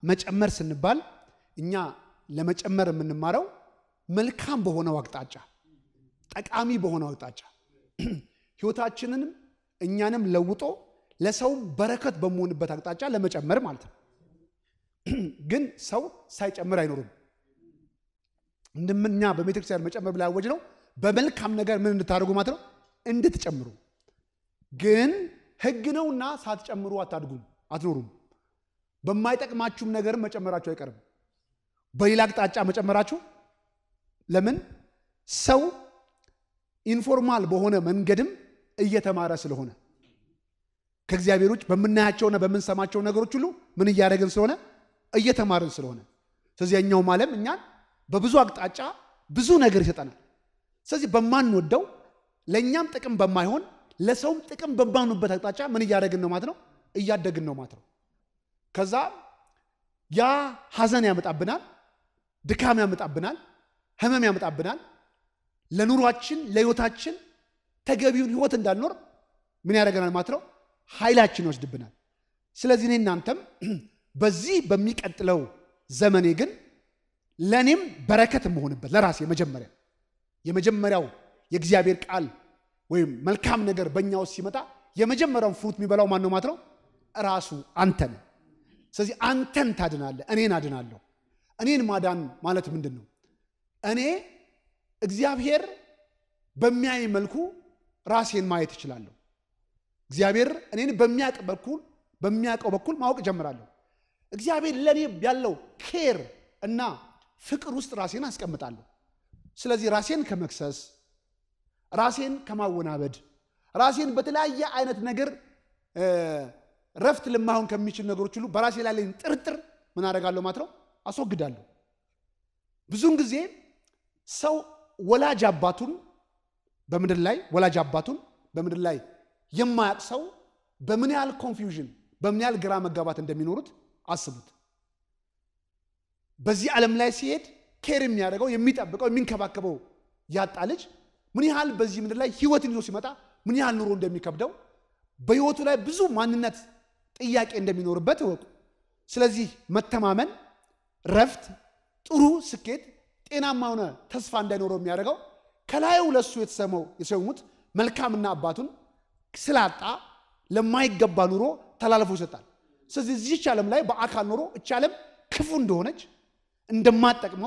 መጨመር ስንባል እኛ ለመጨመር የምንማረው መልካም በሆነው አቅጣጫ፣ ጠቃሚ በሆነው አቅጣጫ ህይወታችንንም እኛንም ለውጦ ለሰውም በረከት በመሆንበት አቅጣጫ ለመጨመር ማለት ነው። ግን ሰው ሳይጨምር አይኖርም። እንደምኛ በቤተክርስቲያን መጨመር ብላ ያወጅ ነው። በመልካም ነገር ምን እንድታደርጉ ማለት ነው እንድትጨምሩ። ግን ህግ ነውና ሳትጨምሩ አታድጉም፣ አትኖሩም። በማይጠቅማችሁም ነገርም መጨመራችሁ አይቀርም። በሌላ አቅጣጫ መጨመራችሁ ለምን ሰው ኢንፎርማል በሆነ መንገድም እየተማረ ስለሆነ ከእግዚአብሔር ውጭ በምናያቸውና በምንሰማቸው ነገሮች ሁሉ ምን እያደረግን ስለሆነ እየተማርን ስለሆነ ስለዚህ ያኛውም ዓለም እኛን በብዙ አቅጣጫ ብዙ ነገር ይሰጠናል። ስለዚህ በማንወደው ለእኛም ጥቅም በማይሆን ለሰውም ጥቅም በማኑበት አቅጣጫ ምን እያደረግን ነው ማለት ነው እያደግን ነው ማለት ነው። ከዛ ያ ሐዘን ያመጣብናል፣ ድካም ያመጣብናል፣ ህመም ያመጣብናል። ለኑሯችን ለህይወታችን ተገቢውን ህይወት እንዳልኖር ምን ያደርገናል ማለት ነው ኃይላችን ይወስድብናል። ስለዚህ እኔ እናንተም በዚህ በሚቀጥለው ዘመኔ ግን ለእኔም በረከት የምሆንበት ለራሴ መጀመሪያ የመጀመሪያው የእግዚአብሔር ቃል ወይም መልካም ነገር በእኛ ውስጥ ሲመጣ የመጀመሪያውን ፍሩት የሚበላው ማን ነው ማለት ነው? ራሱ አንተ ነህ። ስለዚህ አንተን ታድናለህ፣ እኔን አድናለሁ። እኔን ማዳን ማለት ምንድን ነው? እኔ እግዚአብሔር በሚያይ መልኩ ራሴን ማየት እችላለሁ። እግዚአብሔር እኔን በሚያውቅ በኩል በሚያውቀው በኩል ማወቅ እጀምራለሁ። እግዚአብሔር ለእኔ ያለው ኬር እና ፍቅር ውስጥ ራሴን አስቀምጣለሁ። ስለዚህ ራሴን ከመክሰስ ራሴን ከማወናበድ ራሴን በተለያየ አይነት ነገር ረፍት ልማሆን ከሚችል ነገሮች ሁሉ በራሴ ላይ ያለኝ ጥርጥር ምን አደርጋለሁ ማለት ነው አስወግዳለሁ። ብዙውን ጊዜ ሰው ወላጅ አባቱን በምድር ላይ ወላጅ አባቱን በምድር ላይ የማያውቅ ሰው በምን ያህል ኮንፊውዥን በምን ያህል ግራ መጋባት እንደሚኖሩት አስቡት። በዚህ ዓለም ላይ ሲሄድ ኬር የሚያደርገው የሚጠብቀው የሚንከባከበው ያጣ ልጅ ምን ያህል በዚህ ምድር ላይ ህይወትን ይዞ ሲመጣ ምን ያህል ኑሮ እንደሚከብደው በህይወቱ ላይ ብዙ ማንነት ጥያቄ እንደሚኖርበት እወቁ። ስለዚህ መተማመን፣ ረፍት፣ ጥሩ ስኬት፣ ጤናማ ሆነ ተስፋ እንዳይኖረው የሚያደርገው ከላዩ ለሱ የተሰመው የሰሙት መልካምና አባቱን ስላጣ ለማይገባ ኑሮ ተላልፎ ይሰጣል። ስለዚህ እዚች ዓለም ላይ በአካል ኖሮ እች ዓለም ክፉ እንደሆነች እንደማጠቅመው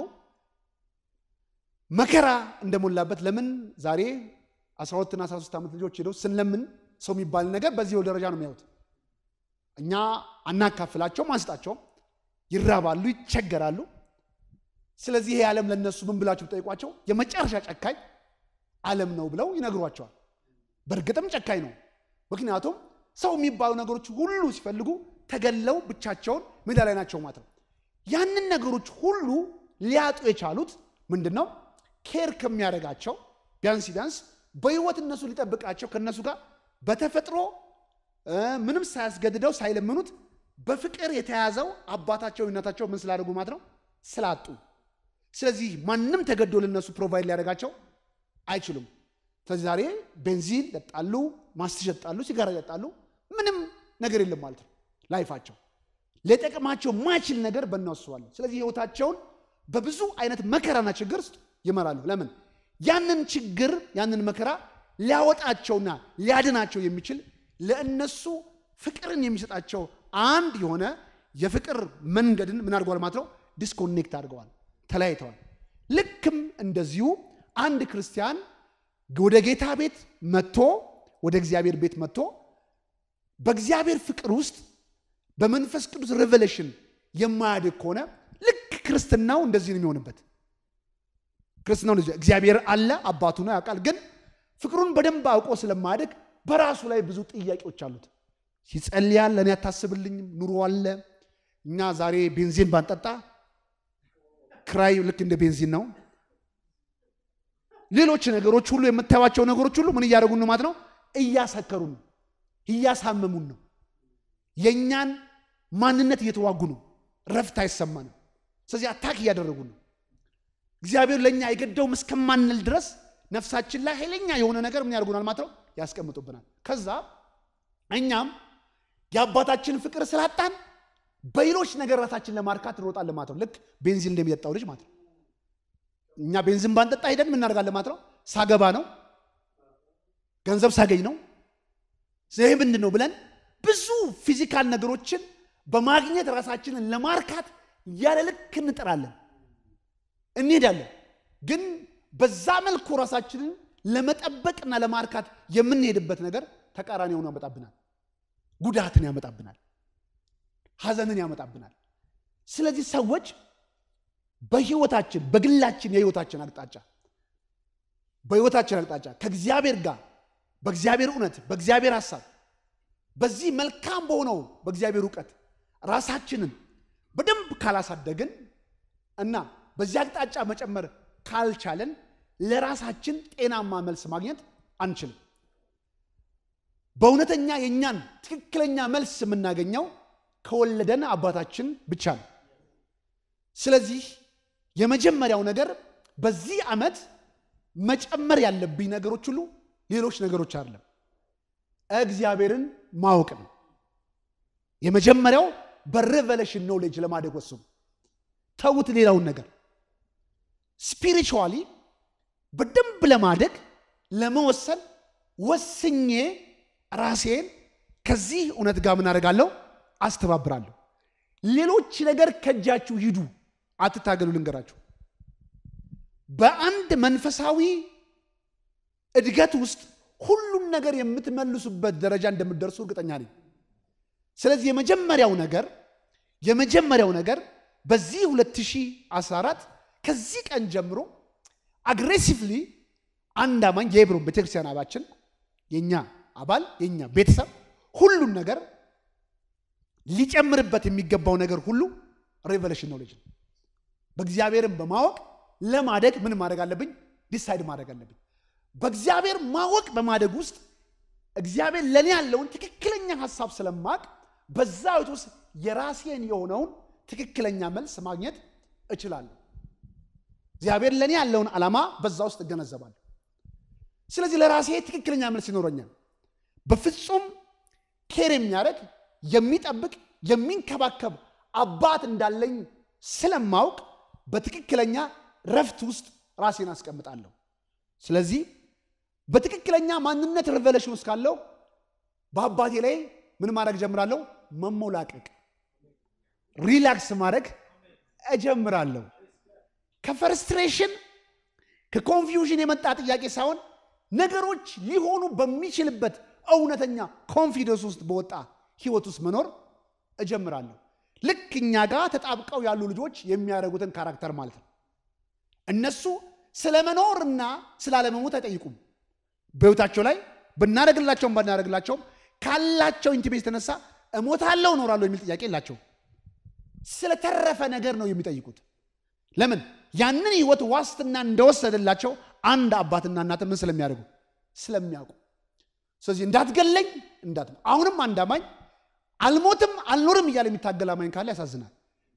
መከራ እንደሞላበት ለምን ዛሬ 12ና 13 ዓመት ልጆች ሄደው ስንለምን ሰው የሚባል ነገር በዚህ ደረጃ ነው የሚያዩት። እኛ አናካፍላቸውም፣ አንስጣቸውም፣ ይራባሉ፣ ይቸገራሉ። ስለዚህ ይሄ ዓለም ለነሱ ምን ብላችሁ ጠይቋቸው የመጨረሻ ጨካኝ ዓለም ነው ብለው ይነግሯቸዋል። በእርግጥም ጨካኝ ነው። ምክንያቱም ሰው የሚባሉ ነገሮች ሁሉ ሲፈልጉ ተገለው ብቻቸውን ሜዳ ላይ ናቸው ማለት ነው። ያንን ነገሮች ሁሉ ሊያጡ የቻሉት ምንድን ነው? ኬር ከሚያደርጋቸው ቢያንስ ቢያንስ በህይወት እነሱ ሊጠብቃቸው ከእነሱ ጋር በተፈጥሮ ምንም ሳያስገድደው ሳይለምኑት በፍቅር የተያዘው አባታቸው እናታቸው ምን ስላደርጉ ማለት ነው ስላጡ። ስለዚህ ማንም ተገዶ ለነሱ ፕሮቫይድ ሊያደርጋቸው አይችሉም። ስለዚህ ዛሬ ቤንዚን ይጠጣሉ፣ ማስቲሽ ይጠጣሉ፣ ሲጋራ ይጠጣሉ። ምንም ነገር የለም ማለት ነው። ላይፋቸው ሊጠቅማቸው ማይችል ነገር በእነሱ አለ። ስለዚህ ህይወታቸውን በብዙ አይነት መከራና ችግር ውስጥ ይመራሉ። ለምን? ያንን ችግር ያንን መከራ ሊያወጣቸውና ሊያድናቸው የሚችል ለእነሱ ፍቅርን የሚሰጣቸው አንድ የሆነ የፍቅር መንገድን ምን አድርገዋል ማለት ነው? ዲስኮኔክት አድርገዋል፣ ተለያይተዋል። ልክም እንደዚሁ አንድ ክርስቲያን ወደ ጌታ ቤት መጥቶ ወደ እግዚአብሔር ቤት መጥቶ በእግዚአብሔር ፍቅር ውስጥ በመንፈስ ቅዱስ ሬቨሌሽን የማያድግ ከሆነ ልክ ክርስትናው እንደዚህ ነው የሚሆንበት። ክርስትናው እግዚአብሔር አለ አባቱ ነው ያውቃል፣ ግን ፍቅሩን በደንብ አውቆ ስለማያድግ በራሱ ላይ ብዙ ጥያቄዎች አሉት። ይጸልያል፣ ለእኔ አታስብልኝም፣ ኑሮ አለ። እኛ ዛሬ ቤንዚን ባንጠጣ ክራይ ልክ እንደ ቤንዚን ነው። ሌሎች ነገሮች ሁሉ የምታዩቸው ነገሮች ሁሉ ምን እያደረጉን ነው ማለት ነው? እያሰከሩን ነው፣ እያሳመሙን ነው። የእኛን ማንነት እየተዋጉ ነው። ረፍት አይሰማንም። ስለዚህ አታክ እያደረጉን ነው። እግዚአብሔር ለእኛ የገደውም እስከማንል ድረስ ነፍሳችን ላይ ኃይለኛ የሆነ ነገር ምን ያደርጉናል ማለት ነው? ያስቀምጡብናል። ከዛ እኛም የአባታችን ፍቅር ስላጣን በሌሎች ነገር ራሳችን ለማርካት እንሮጣለን ማለት ነው። ልክ ቤንዚን እንደሚጠጣው ልጅ ማለት ነው። እኛ ቤንዚን ባንጠጣ ሄደን ምን እናደርጋለን ማለት ነው። ሳገባ ነው፣ ገንዘብ ሳገኝ ነው፣ ይህ ምንድን ነው ብለን ብዙ ፊዚካል ነገሮችን በማግኘት ራሳችንን ለማርካት ያለ ልክ እንጥራለን፣ እንሄዳለን። ግን በዛ መልኩ ራሳችንን ለመጠበቅና ለማርካት የምንሄድበት ነገር ተቃራኒ ሆኖ ያመጣብናል። ጉዳትን ያመጣብናል። ሐዘንን ያመጣብናል። ስለዚህ ሰዎች በህይወታችን በግላችን የህይወታችን አቅጣጫ በህይወታችን አቅጣጫ ከእግዚአብሔር ጋር በእግዚአብሔር እውነት በእግዚአብሔር ሐሳብ በዚህ መልካም በሆነው በእግዚአብሔር እውቀት ራሳችንን በደንብ ካላሳደግን እና በዚህ አቅጣጫ መጨመር ካልቻለን ለራሳችን ጤናማ መልስ ማግኘት አንችልም። በእውነተኛ የእኛን ትክክለኛ መልስ የምናገኘው ከወለደን አባታችን ብቻ ነው። ስለዚህ የመጀመሪያው ነገር በዚህ ዓመት መጨመር ያለብኝ ነገሮች ሁሉ ሌሎች ነገሮች አይደለም፣ እግዚአብሔርን ማወቅ ነው። የመጀመሪያው በሬቨሌሽን ኖሌጅ ለማደግ ወስኑ። ተዉት ሌላውን ነገር። ስፒሪቹዋሊ በደንብ ለማደግ ለመወሰን ወስኜ ራሴን ከዚህ እውነት ጋር ምን አደርጋለሁ? አስተባብራለሁ። ሌሎች ነገር ከእጃችሁ ሂዱ፣ አትታገሉ። ልንገራችሁ፣ በአንድ መንፈሳዊ እድገት ውስጥ ሁሉን ነገር የምትመልሱበት ደረጃ እንደምትደርሱ እርግጠኛ ነኝ። ስለዚህ የመጀመሪያው ነገር የመጀመሪያው ነገር በዚህ 2014 ከዚህ ቀን ጀምሮ አግሬሲቭሊ አንድ አማኝ የሄብሮን ቤተክርስቲያን አባችን የኛ አባል የኛ ቤተሰብ ሁሉን ነገር ሊጨምርበት የሚገባው ነገር ሁሉ ሬቨሌሽን ኖሌጅ ነው። በእግዚአብሔርን በማወቅ ለማደግ ምን ማድረግ አለብኝ? ዲሳይድ ማድረግ አለብኝ። በእግዚአብሔር ማወቅ በማደግ ውስጥ እግዚአብሔር ለእኔ ያለውን ትክክለኛ ሀሳብ ስለማቅ በዛ ሕይወት ውስጥ የራሴን የሆነውን ትክክለኛ መልስ ማግኘት እችላለሁ። እግዚአብሔር ለእኔ ያለውን ዓላማ በዛ ውስጥ እገነዘባለሁ። ስለዚህ ለራሴ ትክክለኛ መልስ ይኖረኛል። በፍጹም ኬር የሚያደርግ የሚጠብቅ የሚንከባከብ አባት እንዳለኝ ስለማውቅ በትክክለኛ ረፍት ውስጥ ራሴን አስቀምጣለሁ። ስለዚህ በትክክለኛ ማንነት ሪቨሌሽን ውስጥ ካለው በአባቴ ላይ ምን ማድረግ ጀምራለሁ? መሞላቀቅ፣ ሪላክስ ማድረግ እጀምራለሁ። ከፈርስትሬሽን ከኮንፊውዥን የመጣ ጥያቄ ሳይሆን ነገሮች ሊሆኑ በሚችልበት እውነተኛ ኮንፊደንስ ውስጥ በወጣ ህይወት ውስጥ መኖር እጀምራለሁ። ልክ እኛ ጋር ተጣብቀው ያሉ ልጆች የሚያደርጉትን ካራክተር ማለት ነው። እነሱ ስለ መኖርና ስላለመሞት አይጠይቁም። በህይወታቸው ላይ ብናደርግላቸውም ባናደርግላቸውም ካላቸው ኢንቲሜት የተነሳ እሞታለሁ እኖራለሁ የሚል ጥያቄ የላቸውም። ስለተረፈ ነገር ነው የሚጠይቁት። ለምን? ያንን ህይወት ዋስትና እንደወሰደላቸው አንድ አባትና እናት ምን ስለሚያደርጉ ስለሚያውቁ። ስለዚህ እንዳትገለኝ እንዳት አሁንም አንድ አማኝ አልሞትም አልኖርም እያለ የሚታገል አማኝ ካለ ያሳዝናል።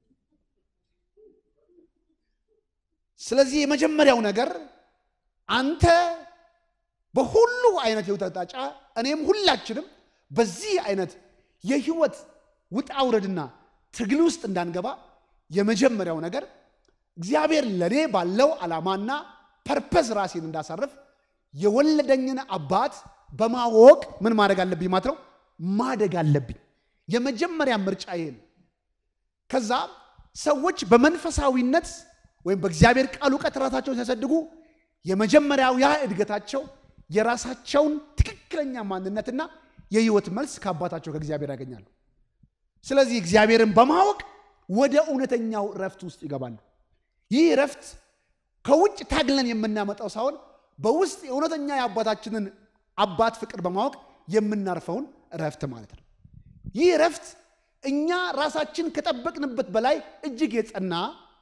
ስለዚህ የመጀመሪያው ነገር አንተ በሁሉ አይነት የህይወት አቅጣጫ እኔም ሁላችንም በዚህ አይነት የህይወት ውጣ ውረድና ትግል ውስጥ እንዳንገባ የመጀመሪያው ነገር እግዚአብሔር ለእኔ ባለው ዓላማና ፐርፐስ ራሴን እንዳሳርፍ የወለደኝን አባት በማወቅ ምን ማድረግ አለብኝ ማለት ነው ማደግ አለብኝ። የመጀመሪያ ምርጫ ይሄ ነው። ከዛ ሰዎች በመንፈሳዊነት ወይም በእግዚአብሔር ቃል እውቀት ራሳቸውን ሲያሳድጉ የመጀመሪያው ያ እድገታቸው የራሳቸውን ትክክለኛ ማንነትና የህይወት መልስ ከአባታቸው ከእግዚአብሔር ያገኛሉ። ስለዚህ እግዚአብሔርን በማወቅ ወደ እውነተኛው ረፍት ውስጥ ይገባሉ። ይህ ረፍት ከውጭ ታግለን የምናመጣው ሳይሆን በውስጥ የእውነተኛ የአባታችንን አባት ፍቅር በማወቅ የምናርፈውን ረፍት ማለት ነው። ይህ ረፍት እኛ ራሳችን ከጠበቅንበት በላይ እጅግ የጸና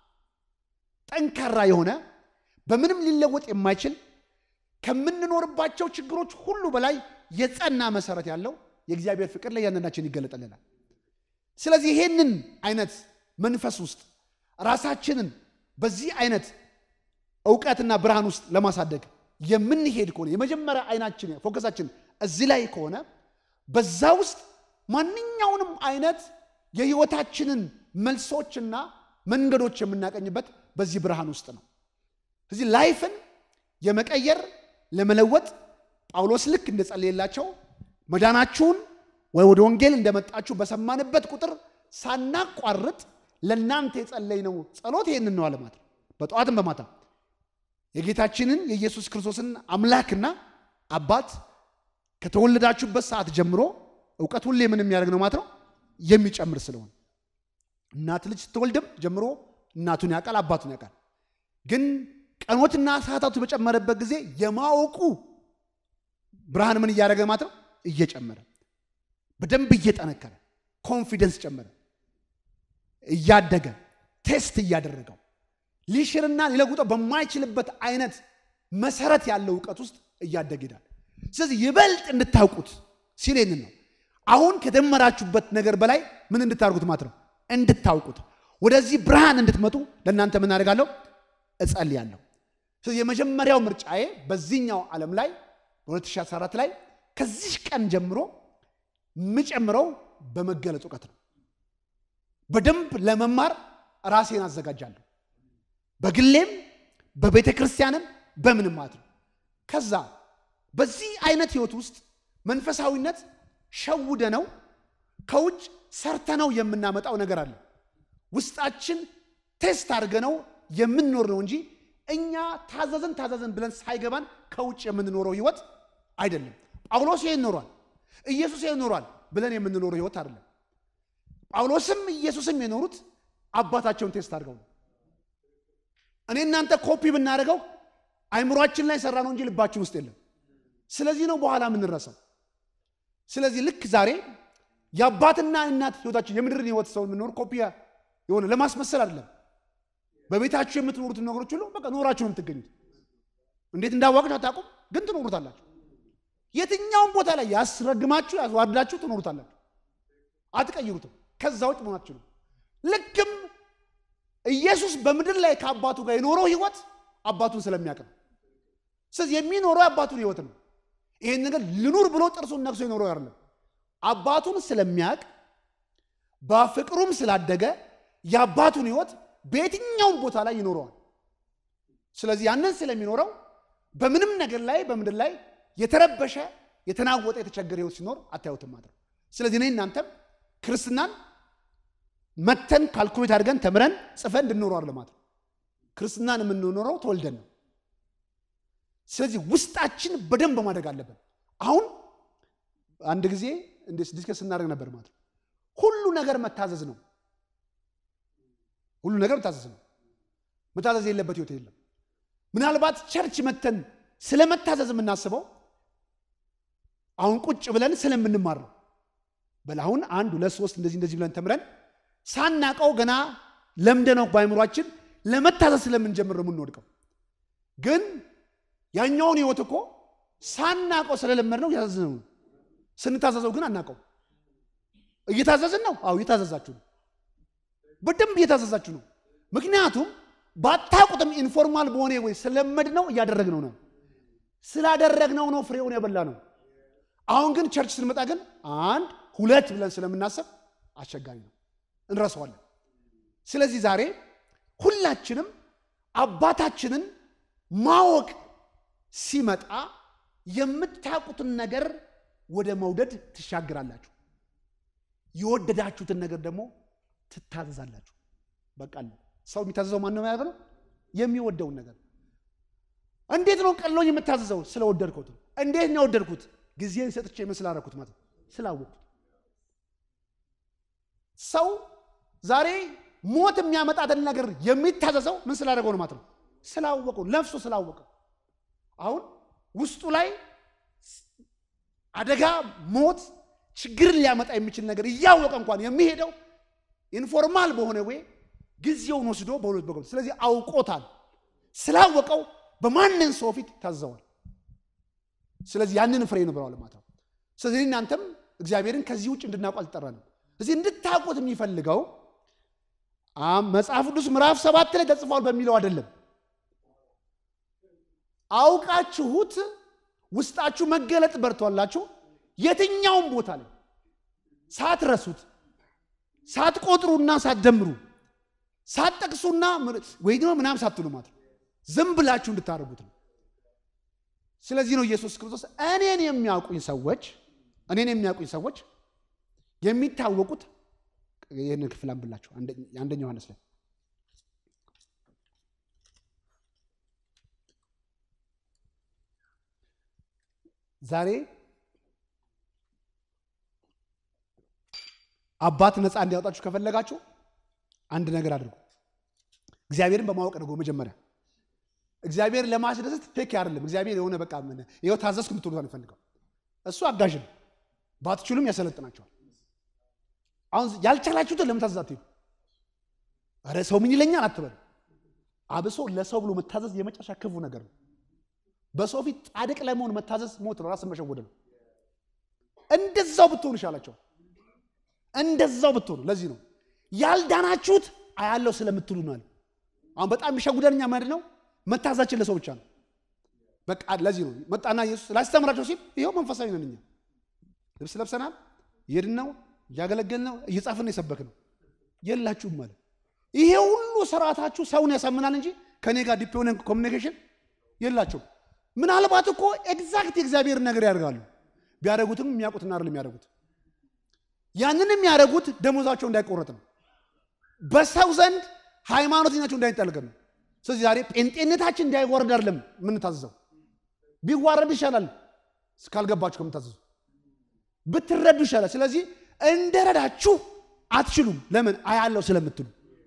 ጠንካራ የሆነ በምንም ሊለወጥ የማይችል ከምንኖርባቸው ችግሮች ሁሉ በላይ የጸና መሰረት ያለው የእግዚአብሔር ፍቅር ለእያንዳንዳችን ይገለጠልናል። ስለዚህ ይሄንን አይነት መንፈስ ውስጥ ራሳችንን በዚህ አይነት እውቀትና ብርሃን ውስጥ ለማሳደግ የምንሄድ ከሆነ የመጀመሪያ አይናችን ፎከሳችን እዚህ ላይ ከሆነ በዛ ውስጥ ማንኛውንም አይነት የህይወታችንን መልሶችና መንገዶች የምናቀኝበት በዚህ ብርሃን ውስጥ ነው። እዚህ ላይፍን የመቀየር ለመለወጥ ጳውሎስ ልክ እንደጸለየላቸው መዳናችሁን ወይ ወደ ወንጌል እንደመጣችሁ በሰማንበት ቁጥር ሳናቋርጥ ለእናንተ የጸለይነው ጸሎት ይህንን ነው አለ ማለት ነው። በጠዋትም በማታ የጌታችንን የኢየሱስ ክርስቶስን አምላክና አባት ከተወለዳችሁበት ሰዓት ጀምሮ እውቀት ሁሌ ምን የሚያደርግ ነው ማለት ነው የሚጨምር ስለሆነ እናት ልጅ ስትወልድም ጀምሮ እናቱን ያውቃል፣ አባቱን ያውቃል። ግን ቀኖትና ሰዓታቱ በጨመረበት ጊዜ የማወቁ ብርሃን ምን እያደረገ ማለት ነው እየጨመረ በደንብ እየጠነከረ ኮንፊደንስ ጨመረ፣ እያደገ ቴስት እያደረገው ሊሽርና ሊለውጠው በማይችልበት አይነት መሰረት ያለው እውቀት ውስጥ እያደገ ይሄዳል። ስለዚህ ይበልጥ እንድታውቁት ሲል ይህንን ነው። አሁን ከደመራችሁበት ነገር በላይ ምን እንድታደርጉት ማለት ነው እንድታውቁት፣ ወደዚህ ብርሃን እንድትመጡ ለእናንተ ምን አደርጋለሁ እጸልያለሁ። ስለዚህ የመጀመሪያው ምርጫዬ በዚህኛው ዓለም ላይ በ2014 ላይ ከዚህ ቀን ጀምሮ የምጨምረው በመገለጽ እውቀት ነው። በደንብ ለመማር ራሴን አዘጋጃለሁ። በግሌም በቤተ ክርስቲያንም በምንም ማለት ነው። ከዛ በዚህ አይነት ህይወት ውስጥ መንፈሳዊነት ሸውደ ነው ከውጭ ሰርተነው የምናመጣው ነገር አለ። ውስጣችን ቴስት አድርገነው የምንኖር ነው እንጂ እኛ ታዘዘን ታዘዘን ብለን ሳይገባን ከውጭ የምንኖረው ህይወት አይደለም። ጳውሎስ ይሄን ኖሯል፣ ኢየሱስ ይሄን ኖሯል ብለን የምንኖረው ህይወት አይደለም። ጳውሎስም ኢየሱስም የኖሩት አባታቸውን ቴስት አድርገው ነው። እኔ እናንተ ኮፒ ብናደርገው አይምሯችን ላይ ሰራ ነው እንጂ ልባችን ውስጥ የለም። ስለዚህ ነው በኋላ የምንረሳው። ስለዚህ ልክ ዛሬ የአባትና እናት ህይወታችን የምድርን ህይወት ሰው የምንኖር ኮፒ የሆነ ለማስመሰል አይደለም። በቤታችሁ የምትኖሩትን ነገሮች ሁሉ በቃ ኖራችሁ ነው የምትገኙት። እንዴት እንዳዋቅችሁ አታውቁም፣ ግን ትኖሩታላችሁ። የትኛውም ቦታ ላይ ያስረግማችሁ ያስዋድላችሁ ትኖሩታላችሁ፣ አትቀይሩትም። ከዛ ውጭ መሆናችሁ ነው። ልክም ኢየሱስ በምድር ላይ ከአባቱ ጋር የኖረው ህይወት አባቱን ስለሚያውቅ ነው። ስለዚህ የሚኖረው የአባቱን ህይወት ነው። ይሄን ነገር ልኑር ብሎ ጥርሱን ነክሶ የኖረው አይደለም። አባቱን ስለሚያውቅ በፍቅሩም ስላደገ የአባቱን ህይወት በየትኛውም ቦታ ላይ ይኖረዋል። ስለዚህ ያንን ስለሚኖረው በምንም ነገር ላይ በምድር ላይ የተረበሸ የተናወጠ የተቸገረ ህይወት ሲኖር አታዩትም ማለት ነው። ስለዚህ እኔ እናንተም ክርስትናን መተን ካልኩሌት አድርገን ተምረን ጽፈን እንድንኖረው ማለት ነው። ክርስትናን የምንኖረው ተወልደን ነው። ስለዚህ ውስጣችን በደንብ ማደግ አለብን። አሁን አንድ ጊዜ ዲስከስ ስናደርግ ነበር ማለት ነው። ሁሉ ነገር መታዘዝ ነው። ሁሉ ነገር መታዘዝ ነው። መታዘዝ የለበት ህይወት የለም። ምናልባት ቸርች መተን ስለ መታዘዝ የምናስበው አሁን ቁጭ ብለን ስለምንማር ነው። በል አሁን አንድ ሁለት ሶስት እንደዚህ እንደዚህ ብለን ተምረን ሳናቀው ገና ለምደነው በአይምሯችን ለመታዘዝ ስለምንጀምር ነው የምንወድቀው። ግን ያኛውን ህይወት እኮ ሳናቀው ስለለመድ ነው እያዘዝነው ነው። ስንታዘዘው ግን አናቀው። እየታዘዝን ነው። አዎ እየታዘዛችሁ ነው። በደንብ እየታዘዛችሁ ነው። ምክንያቱም ባታውቁትም ኢንፎርማል በሆነ ወይ ስለመድ ነው እያደረግነው ነው። ስላደረግነው ነው ፍሬውን የበላ ነው። አሁን ግን ቸርች ስንመጣ ግን አንድ ሁለት ብለን ስለምናስብ አስቸጋሪ ነው፣ እንረሳዋለን። ስለዚህ ዛሬ ሁላችንም አባታችንን ማወቅ ሲመጣ የምታውቁትን ነገር ወደ መውደድ ትሻግራላችሁ። የወደዳችሁትን ነገር ደግሞ ትታዘዛላችሁ። በቃ ሰው የሚታዘዘው ማን ነው ማለት ነው? የሚወደውን ነገር። እንዴት ነው ቀሎኝ የምታዘዘው? ስለወደድኩት። እንዴት ነው የወደድኩት? ጊዜን ሰጥቼ ምን ስላደረኩት ማለት ነው? ስላወቅኩት። ሰው ዛሬ ሞት የሚያመጣትን ነገር የሚታዘዘው ምን ስላደረገው ነው ማለት ነው? ስላወቀው፣ ነፍሱ ስላወቀው። አሁን ውስጡ ላይ አደጋ፣ ሞት፣ ችግርን ሊያመጣ የሚችል ነገር እያወቀ እንኳን የሚሄደው ኢንፎርማል በሆነ ወይ ጊዜውን ወስዶ በሁለት በኩል ስለዚህ አውቆታል። ስላወቀው በማንን ሰው ፊት ታዘዋል። ስለዚህ ያንን ፍሬ ነው ብለዋል ማለት ነው። ስለዚህ እናንተም እግዚአብሔርን ከዚህ ውጭ እንድናውቁ አልጠራንም። እዚህ እንድታውቁት የሚፈልገው መጽሐፍ ቅዱስ ምዕራፍ ሰባት ላይ ተጽፏል በሚለው አይደለም። አውቃችሁት ውስጣችሁ መገለጥ በርቷላችሁ የትኛውም ቦታ ላይ ሳትረሱት ሳትቆጥሩና ሳትደምሩ ሳትጠቅሱና ወይ ደግሞ ምናምን ሳትሉ ማለት ነው። ዝም ብላችሁ እንድታደርጉት ነው። ስለዚህ ነው ኢየሱስ ክርስቶስ እኔን የሚያውቁኝ ሰዎች እኔን የሚያውቁኝ ሰዎች የሚታወቁት ይህንን ክፍል አንብላችሁ አንደኛ ዮሐንስ ላይ ዛሬ አባት ነፃ እንዲያወጣችሁ ከፈለጋችሁ አንድ ነገር አድርጉ። እግዚአብሔርን በማወቅ ነው መጀመሪያ። እግዚአብሔር ለማስደሰት ፌክ አይደለም። እግዚአብሔር የሆነ በቃ ምን ይኸው ታዘዝኩ የምትሉት አንፈልገው። እሱ አጋዥ ነው። ባትችሉም ያሰለጥናቸዋል። አሁን ያልቻላችሁትን ለምን ታዘዝ አትሄዱ? ኧረ ሰው ምን ይለኛል አትበሉ። አብሶ ለሰው ብሎ መታዘዝ የመጨረሻ ክፉ ነገር ነው። በሰው ፊት ጻድቅ ለመሆን መታዘዝ ሞት ነው፣ ራስን መሸወድ ነው። እንደዛው ብትሆኑ ይሻላቸዋል። እንደዛው ብትሆኑ። ለዚህ ነው ያልዳናችሁት አያለው ስለምትሉ ነው አለ። አሁን በጣም የሚሸጉደን እኛ ምንድን ነው መታዛችን ለሰው ብቻ ነው። በቃ ለዚህ ነው መጣና ኢየሱስ ላስተምራቸው ሲል ይኸው መንፈሳዊ ነን እኛ ልብስ ለብሰናል፣ እየሄድን ነው፣ እያገለገልን ነው፣ እየጻፍን ነው፣ የሰበክ ነው። የላችሁም ማለት ይሄ ሁሉ ስርዓታችሁ ሰውን ያሳምናል እንጂ ከኔ ጋር ዲፕ የሆነ ኮሚኒኬሽን የላችሁም። ምናልባት እኮ ኤግዛክት የእግዚአብሔርን ነገር ያደርጋሉ። ቢያደርጉትም የሚያውቁትን አይደለም የሚያደርጉት። ያንን የሚያደርጉት ደሞዛቸው እንዳይቆረጥ ነው። በሰው ዘንድ ሃይማኖተኛቸው እንዳይጠልቅ ነው። ስለዚህ ዛሬ ጴንጤነታችን እንዳይወርድ አይደለም የምንታዘዘው። ቢዋረድ ይሻላል እስካልገባችሁ ከምታዘዙ ብትረዱ ይሻላል። ስለዚህ እንደረዳችሁ አትችሉም። ለምን? አያለው ስለምትሉ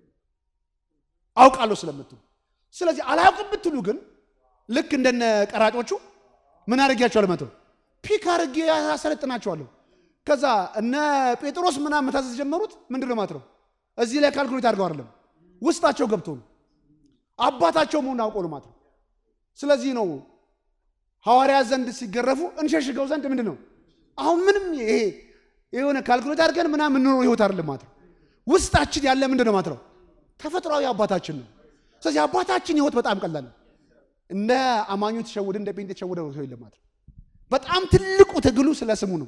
አውቃለሁ ስለምትሉ። ስለዚህ አላውቅም ብትሉ ግን ልክ እንደነ ቀራጮቹ ምን አድርጊያቸዋለሁ? መተው ፒክ አድርጌ ያሰለጥናቸዋለሁ። ከዛ እነ ጴጥሮስ ምናምን መታዘዝ ጀመሩት። ምንድን ነው ማለት ነው? እዚህ ላይ ካልኩሌት አድርገው አይደለም ውስጣቸው ገብቶ ነው አባታቸው መሆኑን አውቆ ነው ማለት ነው። ስለዚህ ነው ሐዋርያት ዘንድ ሲገረፉ እንሸሽገው ዘንድ ምንድን ነው አሁን ምንም ይሄ የሆነ ካልኩሌት አድርገን ምናምን የምንኖረው ህይወት አይደለም ማለት ነው። ውስጣችን ያለ ምንድን ነው ማለት ነው ተፈጥሯዊ አባታችን ነው። ስለዚህ አባታችን ህይወት በጣም ቀላል ነው። እንደ አማኙ ተሸውደ እንደ ጴንጤ ተሸውደ ሰው የለም ማለት ነው። በጣም ትልቁ ትግሉ ስለ ስሙ ነው።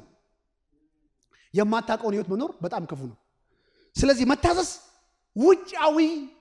የማታውቀውን ህይወት መኖር በጣም ክፉ ነው። ስለዚህ መታዘዝ ውጫዊ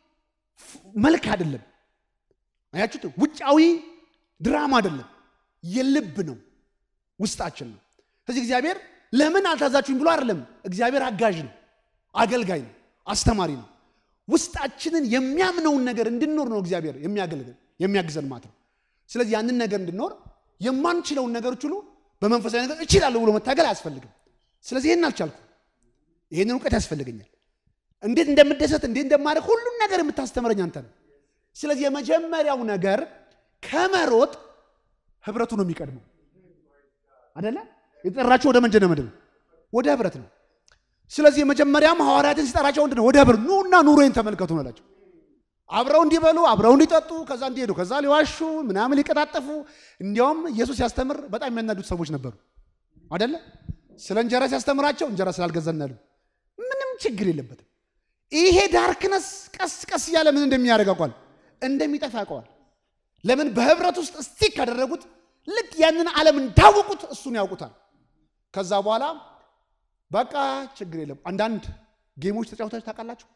መልክ አይደለም። አያችሁት? ውጫዊ ድራማ አይደለም፣ የልብ ነው፣ ውስጣችን ነው። ስለዚህ እግዚአብሔር ለምን አልታዛችሁኝ ብሎ አይደለም። እግዚአብሔር አጋዥ ነው፣ አገልጋይ ነው፣ አስተማሪ ነው። ውስጣችንን የሚያምነውን ነገር እንድንኖር ነው እግዚአብሔር የሚያገልግል የሚያግዘን ማለት ነው። ስለዚህ ያንን ነገር እንድንኖር የማንችለውን ነገሮች ሁሉ በመንፈሳዊ ነገር እችላለሁ ብሎ መታገል አያስፈልግም። ስለዚህ ይህን አልቻልኩም፣ ይህንን እውቀት ያስፈልገኛል እንዴት እንደምደሰት እንዴት እንደማደርግ ሁሉን ነገር የምታስተምረኝ አንተ ነው። ስለዚህ የመጀመሪያው ነገር ከመሮጥ ህብረቱ ነው የሚቀድመው አደለ? የጠራቸው ወደ መንጀነ ምድር ወደ ህብረት ነው። ስለዚህ የመጀመሪያም ሐዋርያትን ሲጠራቸው ምንድን ነው? ወደ ህብረት ኑና ኑሮዬን ተመልከቱ ነው አላቸው። አብረው እንዲበሉ አብረው እንዲጠጡ ከዛ እንዲሄዱ ከዛ ሊዋሹ ምናምን ሊቀጣጠፉ። እንዲያውም ኢየሱስ ሲያስተምር በጣም የሚያናዱት ሰዎች ነበሩ አደለ? ስለ እንጀራ ሲያስተምራቸው እንጀራ ስላልገዛናሉ ምንም ችግር የለበትም። ይሄ ዳርክነስ ቀስ ቀስ እያለ ምን እንደሚያደርግ አውቋል፣ እንደሚጠፋ ያውቀዋል። ለምን በህብረት ውስጥ እስቲክ ካደረጉት ልክ ያንን ዓለም እንዳወቁት እሱን ያውቁታል። ከዛ በኋላ በቃ ችግር የለም። አንዳንድ ጌሞች ተጫውታችሁ ታውቃላችሁ?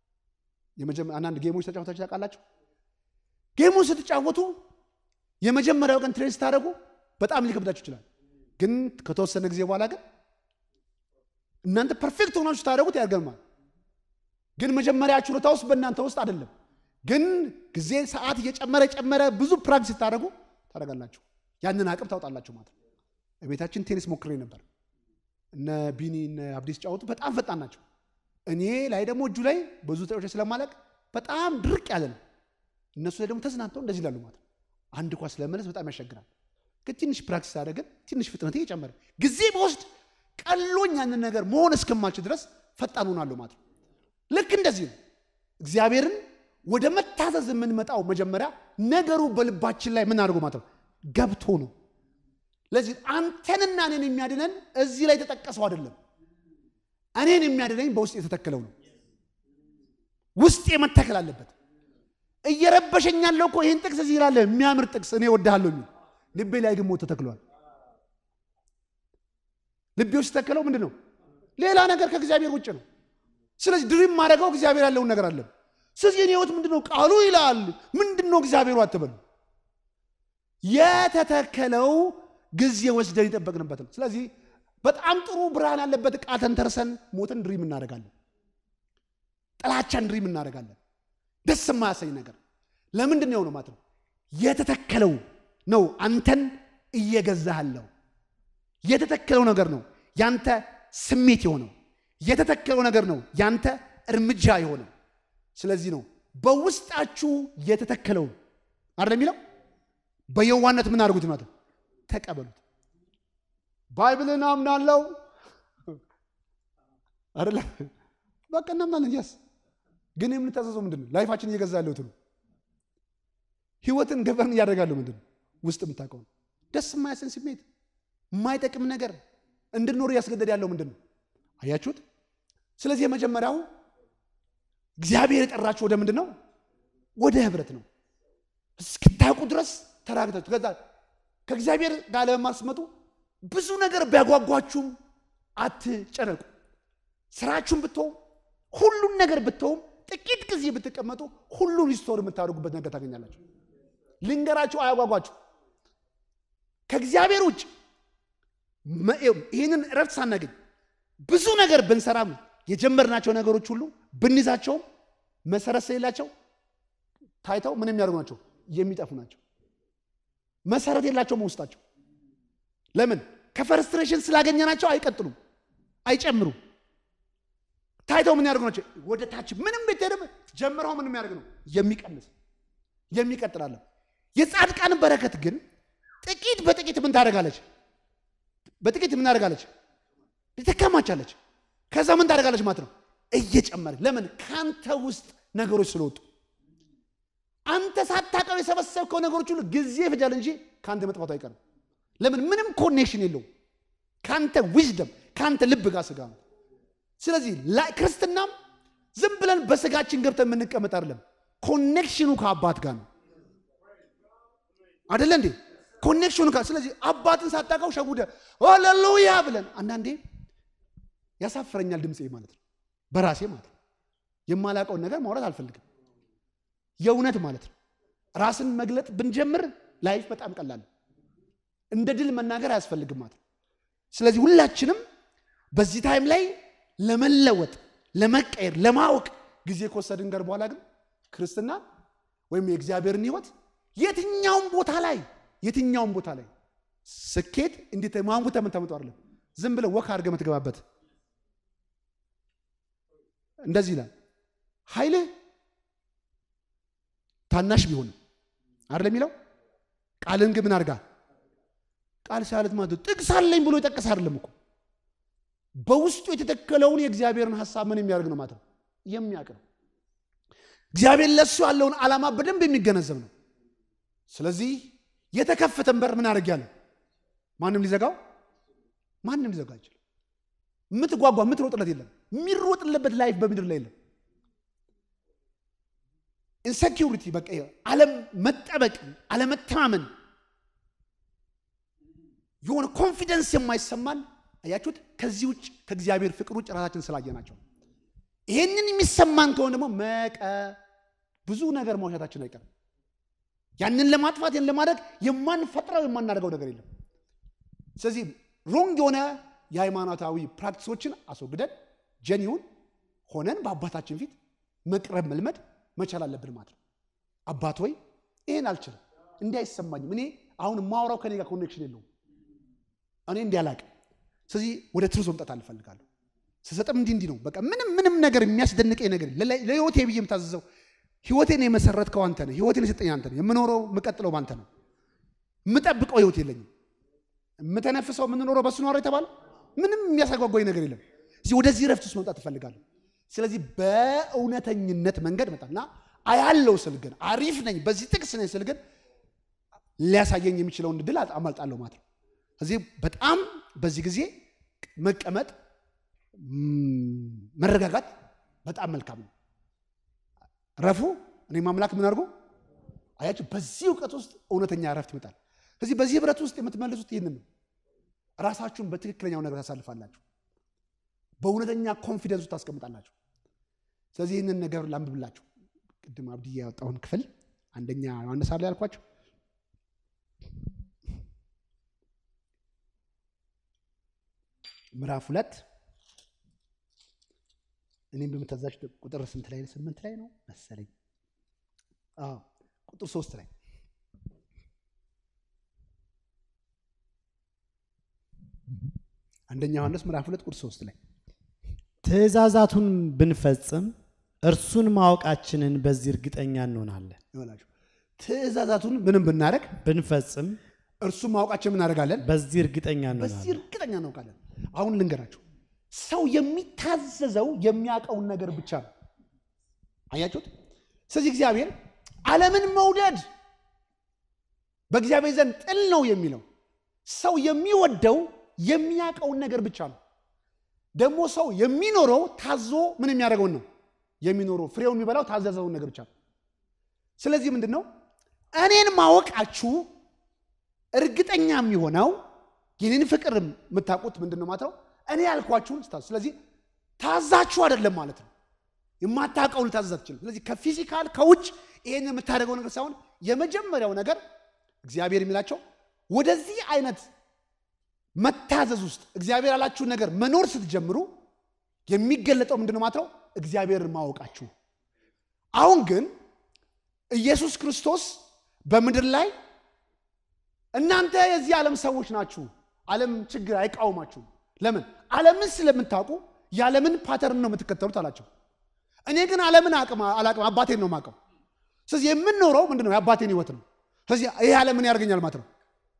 አንዳንድ ጌሞች ተጫውታችሁ ታውቃላችሁ? ጌሞች ስትጫወቱ የመጀመሪያው ቀን ትሬን ስታደርጉ በጣም ሊከብዳችሁ ይችላል። ግን ከተወሰነ ጊዜ በኋላ ግን እናንተ ፐርፌክት ሆናችሁ ስታደርጉት ያገርማል። ግን መጀመሪያ ችሎታ ውስጥ በእናንተ ውስጥ አይደለም። ግን ጊዜ ሰዓት እየጨመረ ጨመረ ብዙ ፕራክቲስ ስታደርጉ ታደርጋላችሁ። ያንን አቅም ታውጣላችሁ ማለት ነው። ቤታችን ቴኒስ ሞክሬ ነበር። እነ ቢኒ እነ አብዲስ ጫወቱ በጣም ፈጣን ናቸው። እኔ ላይ ደግሞ እጁ ላይ ብዙ ተጫዋቾች ስለማለቅ በጣም ድርቅ ያለ ነው። እነሱ ላይ ደግሞ ተዝናንተው እንደዚህ ይላሉ ማለት ነው። አንድ ኳስ ለመለስ በጣም ያስቸግራል። ግን ትንሽ ፕራክቲስ አደረግን፣ ትንሽ ፍጥነት እየጨመረ ጊዜ በወስድ ቀሎኝ ያንን ነገር መሆን እስከማችል ድረስ ፈጣን ሆናለሁ ማለት ነው። ልክ እንደዚህ ነው። እግዚአብሔርን ወደ መታዘዝ የምንመጣው መጀመሪያ ነገሩ በልባችን ላይ ምን አድርጎ ማለት ነው ገብቶ ነው። ለዚህ አንተንና እኔን የሚያድነን እዚህ ላይ የተጠቀሰው አይደለም። እኔን የሚያድነኝ በውስጥ የተተከለው ነው። ውስጤ መተከል አለበት። እየረበሸኝ ያለው እኮ ይህን ጥቅስ እዚህ ይላለ የሚያምር ጥቅስ እኔ ወድሃለሁ የሚል ልቤ ላይ ግን ሞት ተተክሏል። ልቤ ውስጥ የተተከለው ምንድን ነው? ሌላ ነገር ከእግዚአብሔር ውጭ ነው። ስለዚህ ድሪም ማድረገው እግዚአብሔር ያለውን ነገር አለ። ስለዚህ የኔ ህይወት ምንድነው? ቃሉ ይላል ምንድን ነው እግዚአብሔሩ አትበሉ። የተተከለው ጊዜ ወስደን የጠበቅንበት ነው። ስለዚህ በጣም ጥሩ ብርሃን ያለበት ዕቃ ተንተርሰን ሞትን ድሪም እናደርጋለን። ጥላቻን ድሪም እናደርጋለን። ደስ የማያሰኝ ነገር ለምንድን ነው የሆነው ማለት ነው? የተተከለው ነው አንተን እየገዛሃለው። የተተከለው ነገር ነው ያንተ ስሜት የሆነው። የተተከለው ነገር ነው ያንተ እርምጃ የሆነው። ስለዚህ ነው በውስጣችሁ የተተከለው አይደል የሚለው በየዋነት ምን አድርጉት ማለት ተቀበሉት። ባይብልን አምናለው አይደለ በቃ እናምናለን። ያስ ግን የምንታዘዘው ምንድን ነው? ላይፋችን እየገዛ ያለው ትሉ ህይወትን ገበርን እያደረጋለሁ ምንድን ነው? ውስጥ የምታውቀው ደስ የማያሰኝ ስሜት የማይጠቅም ነገር እንድንኖር እያስገደድ ያለው ምንድን ነው? አያችሁት? ስለዚህ የመጀመሪያው እግዚአብሔር የጠራችሁ ወደ ምንድን ነው? ወደ ህብረት ነው። እስክታውቁ ድረስ ተራግታችሁ ከዛ ከእግዚአብሔር ጋር ለማስመጡ ብዙ ነገር ቢያጓጓችሁም አትጨነቁ። ስራችሁን ብትሆም ሁሉን ነገር ብትሆም ጥቂት ጊዜ ብትቀመጡ ሁሉን ሪስቶር የምታደርጉበት ነገር ታገኛላችሁ። ልንገራችሁ፣ አያጓጓችሁ። ከእግዚአብሔር ውጭ ይህንን እረፍት ሳናገኝ ብዙ ነገር ብንሰራም የጀመርናቸው ነገሮች ሁሉ ብንይዛቸውም መሰረት ስለሌላቸው ታይተው ምን የሚያደርጉ ናቸው? የሚጠፉ ናቸው። መሰረት የላቸውም ውስጣቸው። ለምን? ከፈርስትሬሽን ስላገኘናቸው አይቀጥሉም፣ አይጨምሩም። ታይተው ምን ያደርጉ ናቸው? ወደ ታች ምንም ብትሄድም ጀምረው ምን የሚያደርግ ነው? የሚቀንስ የሚቀጥላለን። የጻድቃን በረከት ግን ጥቂት በጥቂት ምን ታደርጋለች? በጥቂት ምን ታደርጋለች? ትከማቻለች። ከዛ ምን ታደርጋለች ማለት ነው? እየጨመረ ለምን? ከአንተ ውስጥ ነገሮች ስለወጡ አንተ ሳታውቀው የሰበሰብከው ነገሮች ሁሉ ጊዜ ይፈጃል እንጂ ከአንተ መጥፋቱ አይቀርም። ለምን? ምንም ኮኔክሽን የለውም ከአንተ ዊዝደም ከአንተ ልብ ጋር ስጋ ነው። ስለዚህ ክርስትናም ዝም ብለን በስጋችን ገብተን የምንቀመጥ አይደለም። ኮኔክሽኑ ከአባት ጋር ነው አደለ እንዴ? ኮኔክሽኑ ጋር ስለዚህ አባትን ሳታውቀው ሸጉደ ሃሌሉያ ብለን አንዳንዴ ያሳፍረኛል ድምፄ ማለት ነው በራሴ ማለት ነው። የማላውቀውን ነገር ማውራት አልፈልግም። የእውነት ማለት ነው። ራስን መግለጥ ብንጀምር ላይፍ በጣም ቀላል እንደ ድል መናገር አያስፈልግም ማለት ነው። ስለዚህ ሁላችንም በዚህ ታይም ላይ ለመለወጥ፣ ለመቀየር፣ ለማወቅ ጊዜ ከወሰድን ገር በኋላ ግን ክርስትና ወይም የእግዚአብሔርን ሕይወት የትኛውም ቦታ ላይ የትኛውም ቦታ ላይ ስኬት እንዴት ማንጉተ ምን ተመጡ አይደለም ዝም ብለህ ወክ አድርገህ የምትገባበት እንደዚህ ይላል ኃይልህ ታናሽ ቢሆንም አይደለም የሚለው ቃልን ግን ምን አድርጋ ቃል ሳለት ማለት ጥቅስ አለኝ ብሎ የጠቀስ አይደለም እኮ በውስጡ የተተከለውን የእግዚአብሔርን ሀሳብ ምን የሚያደርግ ነው ማለት ነው የሚያውቅ ነው። እግዚአብሔር ለሱ ያለውን ዓላማ በደንብ የሚገነዘብ ነው። ስለዚህ የተከፈተን በር ምን አድርጊያለሁ? ማንም ሊዘጋው ማንም ሊዘጋው አይችልም። የምትጓጓ የምትሮጥለት የለም። የሚሮጥለበት ላይፍ በምድር ላይ የለም። ኢንሴኪሪቲ በቃ አለም መጠበቅ፣ አለመተማመን፣ የሆነ ኮንፊደንስ የማይሰማን አያችሁት። ከዚህ ውጭ ከእግዚአብሔር ፍቅር ውጭ ራሳችን ስላየናቸው ይሄንን የሚሰማን ከሆነ ደግሞ መቀ ብዙ ነገር ማውሻታችን አይቀርም። ያንን ለማጥፋት ያን ለማድረግ የማንፈጥረው የማናደርገው ነገር የለም። ስለዚህ ሮንግ የሆነ የሃይማኖታዊ ፕራክቲሶችን አስወግደን ጀኒውን ሆነን በአባታችን ፊት መቅረብ መልመድ መቻል አለብን ማለት ነው። አባት ወይ ይሄን አልችልም፣ እንዲህ አይሰማኝም፣ እኔ አሁን የማወራው ከኔ ጋር ኮኔክሽን የለውም፣ እኔ እንዲህ አላቅም። ስለዚህ ወደ ትሩዝ መምጣት አልፈልጋለሁ። ስሰጥም እንዲህ እንዲህ ነው። በቃ ምንም ምንም ነገር የሚያስደንቀኝ ነገር ለህይወቴ ብዬ የምታዘዘው ህይወቴን የመሰረትከው አንተ ነህ። ህይወቴን የሰጠኝ አንተ ነህ። የምኖረው የምቀጥለው ባንተ ነው። የምጠብቀው ህይወት የለኝም። የምተነፍሰው የምንኖረው በሱ ነው የተባለ ምንም የሚያሳጓጓኝ ነገር የለም። እዚህ ወደዚህ ረፍት ውስጥ መምጣት እፈልጋለሁ። ስለዚህ በእውነተኝነት መንገድ መጣና አያለው ስል ግን አሪፍ ነኝ በዚህ ጥቅስ ነኝ ስል ግን ሊያሳየኝ የሚችለውን ድል አማልጣለሁ ማለት ነው። እዚህ በጣም በዚህ ጊዜ መቀመጥ መረጋጋት በጣም መልካም ነው። ረፉ እኔ ማምላክ ምን አድርጎ አያችሁ። በዚህ እውቀት ውስጥ እውነተኛ ረፍት ይመጣል። ስለዚህ በዚህ ህብረት ውስጥ የምትመልሱት ይህንን ነው። ራሳችሁን በትክክለኛው ነገር ታሳልፋላችሁ። በእውነተኛ ኮንፊደንስ ውስጥ ታስቀምጣላችሁ። ስለዚህ ይህንን ነገር ላንብብላችሁ። ቅድም አብዲ ያወጣውን ክፍል አንደኛ ዮሐንስ አለ ያልኳቸው ምዕራፍ ሁለት እኔም በምታዛች ቁጥር ስንት ላይ ስምንት ላይ ነው መሰለኝ። አዎ ቁጥር ሶስት ላይ አንደኛ ዮሐንስ ምዕራፍ ሁለት ቁጥር ሶስት ላይ ትእዛዛቱን ብንፈጽም እርሱን ማወቃችንን በዚህ እርግጠኛ እንሆናለን። ይሆናችሁ ትእዛዛቱን ምንም ብናደርግ ብንፈጽም እርሱ ማወቃችን እናደርጋለን፣ በዚህ እርግጠኛ በዚህ እንሆናለን። እርግጠኛ እናውቃለን። አሁን ልንገራችሁ፣ ሰው የሚታዘዘው የሚያውቀውን ነገር ብቻ ነው። አያችሁት? ስለዚህ እግዚአብሔር ዓለምን መውደድ በእግዚአብሔር ዘንድ ጥል ነው የሚለው ሰው የሚወደው የሚያውቀውን ነገር ብቻ ነው። ደግሞ ሰው የሚኖረው ታዞ ምን የሚያደርገውን ነው የሚኖረው። ፍሬውን የሚበላው ታዘዘውን ነገር ብቻ ነው። ስለዚህ ምንድን ነው እኔን ማወቃችሁ እርግጠኛ የሚሆነው የኔን ፍቅር የምታውቁት ምንድን ነው ማለት ነው እኔ ያልኳችሁን ስታዙ። ስለዚህ ታዛችሁ አይደለም ማለት ነው። የማታውቀውን ልታዘዝ አትችልም። ስለዚህ ከፊዚካል ከውጭ ይሄን የምታደርገው ነገር ሳይሆን የመጀመሪያው ነገር እግዚአብሔር የሚላቸው ወደዚህ አይነት መታዘዝ ውስጥ እግዚአብሔር ያላችሁን ነገር መኖር ስትጀምሩ የሚገለጠው ምንድን ነው ማለት ነው እግዚአብሔርን ማወቃችሁ። አሁን ግን ኢየሱስ ክርስቶስ በምድር ላይ እናንተ የዚህ ዓለም ሰዎች ናችሁ፣ ዓለም ችግር አይቃወማችሁም። ለምን? ዓለምን ስለምታውቁ የዓለምን ፓተርን ነው የምትከተሉት አላቸው። እኔ ግን ዓለምን አቅም አላቅም አባቴን ነው የማውቀው። ስለዚህ የምንኖረው ምንድን ነው የአባቴን ህይወት ነው። ስለዚህ ይህ ዓለምን ያደርገኛል ማለት ነው።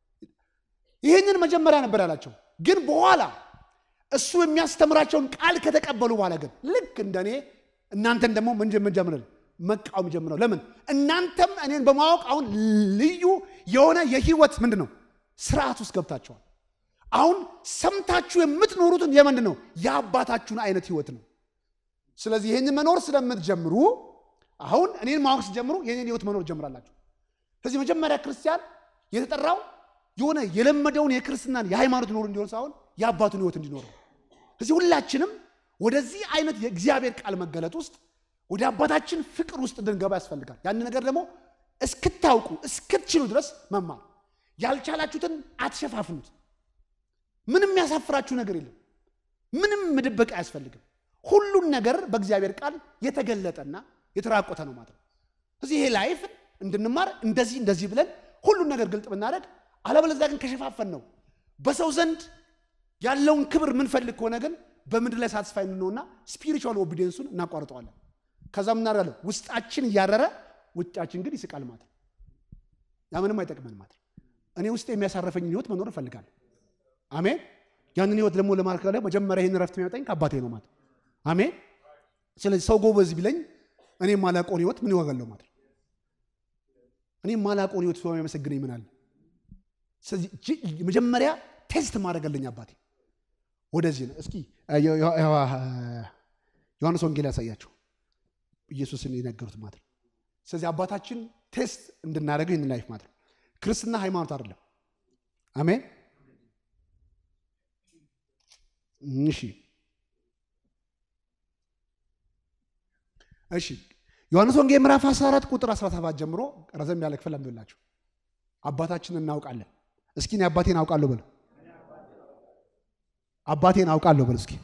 ይህንን መጀመሪያ ነበር ያላቸው። ግን በኋላ እሱ የሚያስተምራቸውን ቃል ከተቀበሉ በኋላ ግን ልክ እንደኔ እናንተን ደግሞ ምን ጀምረ መቃወም ጀምረው። ለምን እናንተም እኔን በማወቅ አሁን ልዩ የሆነ የህይወት ምንድን ነው ስርዓት ውስጥ ገብታቸዋል። አሁን ሰምታችሁ የምትኖሩትን የምንድን ነው የአባታችሁን አይነት ህይወት ነው። ስለዚህ ይህን መኖር ስለምትጀምሩ አሁን እኔን ማወቅ ስትጀምሩ የኔን ህይወት መኖር ጀምራላችሁ። ስለዚህ መጀመሪያ ክርስቲያን የተጠራው የሆነ የለመደውን የክርስትናን የሃይማኖት ኖር እንዲሆን ሳይሆን የአባቱን ህይወት እንዲኖረው። ስለዚህ ሁላችንም ወደዚህ አይነት የእግዚአብሔር ቃል መገለጥ ውስጥ ወደ አባታችን ፍቅር ውስጥ እንድንገባ ያስፈልጋል። ያን ነገር ደግሞ እስክታውቁ እስክትችሉ ድረስ መማር። ያልቻላችሁትን አትሸፋፍኑት። ምንም ያሳፍራችሁ ነገር የለም። ምንም መደበቅ አያስፈልግም። ሁሉን ነገር በእግዚአብሔር ቃል የተገለጠና የተራቆተ ነው ማለት ነው። ስለዚህ ይሄ ላይፍ እንድንማር እንደዚህ እንደዚህ ብለን ሁሉን ነገር ግልጥ ብናደርግ፣ አለበለዚያ ግን ከሸፋፈን ነው በሰው ዘንድ ያለውን ክብር ምንፈልግ ከሆነ ግን በምድር ላይ ሳትስፋይ እንሆንና ስፒሪቹዋል ኦቢዲየንሱን እናቋርጠዋለን። ከዛ ምናደርጋለን? ውስጣችን እያረረ ውጫችን ግን ይስቃል ማለት ነው። ያ ምንም አይጠቅመን ማለት ነው። እኔ ውስጥ የሚያሳረፈኝ ህይወት መኖር እፈልጋለሁ። አሜን። ያንን ህይወት ደግሞ ለማድረግ መጀመሪያ ይህን ረፍት የሚያመጣኝ ከአባቴ ነው ማለት ነው። አሜን። ስለዚህ ሰው ጎበዝ ቢለኝ እኔ ማላቆን ህይወት ምን ይዋጋለሁ ማለት ነው። እኔ ማላቆን ህይወት ሰው የሚያመሰግነኝ ምን አለ? ስለዚህ መጀመሪያ ቴስት ማድረግ አለኝ አባቴ። ወደዚህ ነው። እስኪ ዮሐንስ ወንጌል ያሳያቸው ኢየሱስን የነገሩት ማለት ነው። ስለዚህ አባታችን ቴስት እንድናደርገው ይህን ላይፍ ማለት ነው። ክርስትና ሃይማኖት አይደለም። አሜን። እሺ እሺ ዮሐንስ ወንጌል ምዕራፍ 14 ቁጥር 17 ጀምሮ ረዘም ያለ ክፍል አንብላችሁ አባታችን እናውቃለን። እስኪ እኔ አባቴን አውቃለሁ በሉ። አባቴን አውቃለሁ በሉ እስኪ።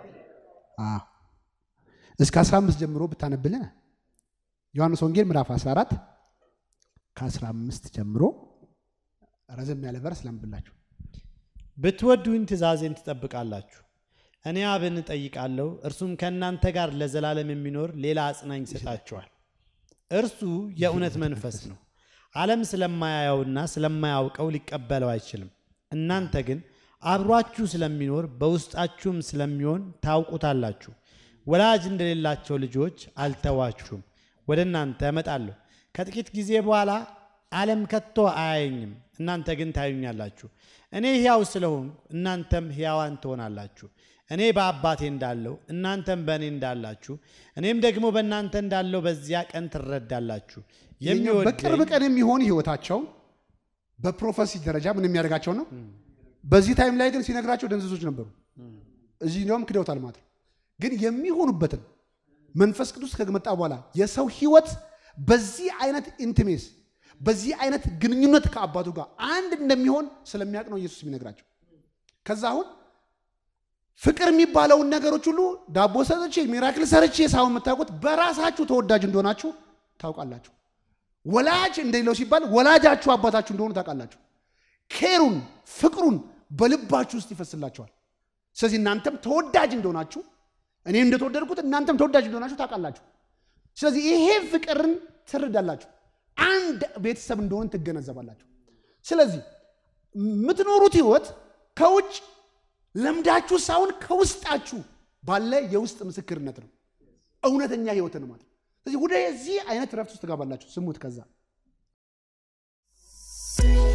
እስከ 15 ጀምሮ ብታነብልን ዮሐንስ ወንጌል ምዕራፍ 14 ከ15 ጀምሮ ረዘም ያለ ቨርስ ላንብላችሁ። ብትወዱኝ ትእዛዜን ትጠብቃላችሁ። እኔ አብን እጠይቃለሁ፣ እርሱም ከእናንተ ጋር ለዘላለም የሚኖር ሌላ አጽናኝ ይሰጣችኋል። እርሱ የእውነት መንፈስ ነው። ዓለም ስለማያየውና ስለማያውቀው ሊቀበለው አይችልም። እናንተ ግን አብሯችሁ ስለሚኖር በውስጣችሁም ስለሚሆን ታውቁታላችሁ። ወላጅ እንደሌላቸው ልጆች አልተዋችሁም፣ ወደ እናንተ እመጣለሁ። ከጥቂት ጊዜ በኋላ ዓለም ከቶ አያየኝም፣ እናንተ ግን ታዩኛላችሁ። እኔ ሕያው ስለሆንኩ እናንተም ሕያዋን ትሆናላችሁ። እኔ በአባቴ እንዳለው እናንተም በእኔ እንዳላችሁ እኔም ደግሞ በእናንተ እንዳለው በዚያ ቀን ትረዳላችሁ። በቅርብ ቀን የሚሆን ህይወታቸው በፕሮፌሲ ደረጃ ምን የሚያደርጋቸው ነው። በዚህ ታይም ላይ ግን ሲነግራቸው ደንዝዞች ነበሩ። እዚህ እንዲያውም ክደውታል ማለት ነው። ግን የሚሆኑበትን መንፈስ ቅዱስ ከመጣ በኋላ የሰው ህይወት በዚህ አይነት ኢንቲሜስ በዚህ አይነት ግንኙነት ከአባቱ ጋር አንድ እንደሚሆን ስለሚያውቅ ነው ኢየሱስ የሚነግራቸው። ከዛ አሁን ፍቅር የሚባለውን ነገሮች ሁሉ ዳቦ ሰርቼ ሚራክል ሰርቼ ሳይሆን የምታውቁት በራሳችሁ ተወዳጅ እንደሆናችሁ ታውቃላችሁ። ወላጅ እንደሌለው ሲባል ወላጃችሁ አባታችሁ እንደሆኑ ታውቃላችሁ። ኬሩን ፍቅሩን በልባችሁ ውስጥ ይፈስላችኋል። ስለዚህ እናንተም ተወዳጅ እንደሆናችሁ እኔ እንደተወደድኩት እናንተም ተወዳጅ እንደሆናችሁ ታውቃላችሁ። ስለዚህ ይሄ ፍቅርን ትርዳላችሁ። አንድ ቤተሰብ እንደሆን ትገነዘባላችሁ። ስለዚህ የምትኖሩት ህይወት ከውጭ ለምዳችሁ ሳይሆን ከውስጣችሁ ባለ የውስጥ ምስክርነት ነው። እውነተኛ ህይወት ነው ማለት ነው። ስለዚህ ወደዚህ አይነት ረፍት ውስጥ ትገባላችሁ። ስሙት ከዛ